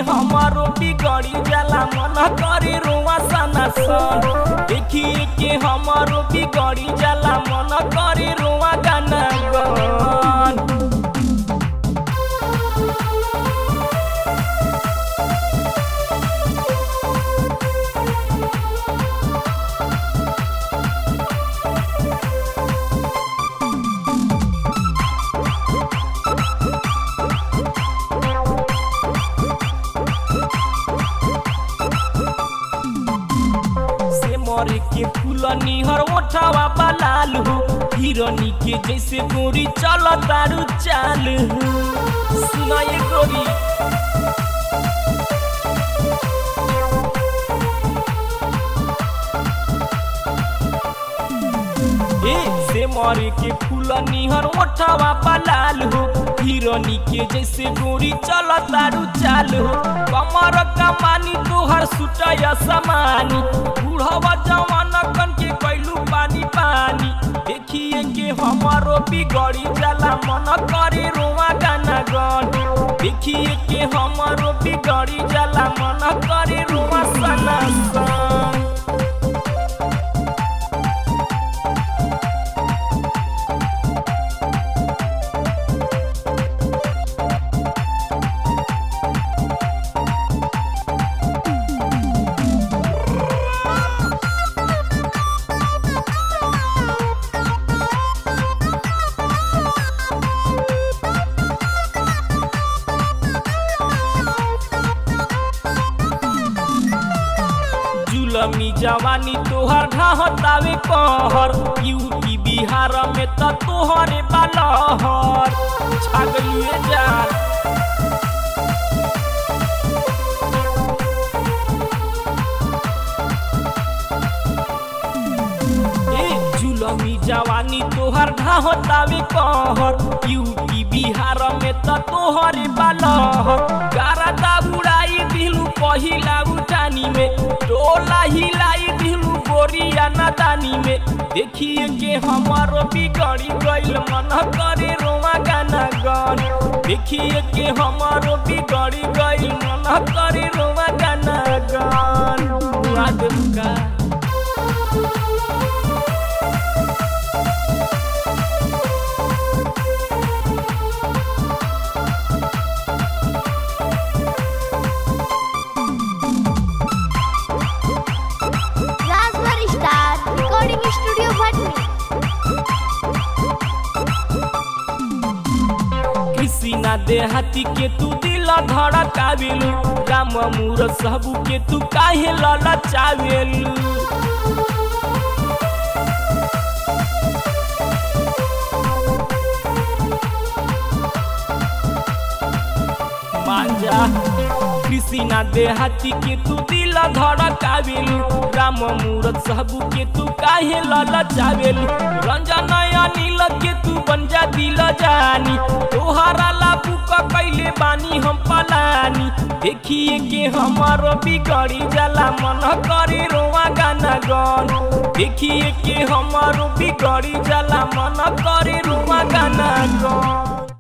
हमारो बिगड़ी जाला मन करे रोआ सना सन देखिए के हमारो बिगड़ी जाला मन करे रोआ गाना गन से मरे के फूल निहर ओठावा बलाल हो हिरनी के जैसे गोरी चल तारू चाल हो सुना ये गोरी ए से मरे के फूल निहर ओठावा बलाल हो हिरनी के जैसे गोरी चल तारू चाल हो कमर कमानी तोहर सुटय समानी बूढ़वा जवान कन के कैलू पानी पानी देखिए के हमारो बिगड़ी जाला मन करे रोआ गाना गन देखिए के हमारो बिगड़ी जाला मन करे रोआ सना सन जुलमी जवानी तोहर ढहतावे कहर यूपी बिहार में त तोहरे बालहर छागलुए जान ए जुलमी जवानी तोहर ढहतावे कहर यूपी बिहार में त तोहरे बालहर गारा उड़ाई दिलू पहिला उठानी में टोला हिलाई दिलू गोरिया नदानी में देखिए के हमारो बिगड़ी गइल मन करे रोआ गाना गन देखिए के हमारो बिगड़ी गइल मन करे रोआ गाना गन बुआ Durga Rajbhar star recording studio Bhatni किसी ना देहाती के तू दिल धड़कावेलू राम मूर सबू के तू काहे ललचावेलू मांजा किसी ना देहाती के तू दिल धड़कावेलू राम मूरत सबू के तू काहे ललचावेलू रंजन अनिल के तू बन जा दिल जानी तोहरा लाबू का कैले बानी हम पलानी देखिए के हमारो बिगड़ी जाला मन करे रोआ गाना गन देखिए के हमारो बिगड़ी जाला मन करे रोआ गाना गन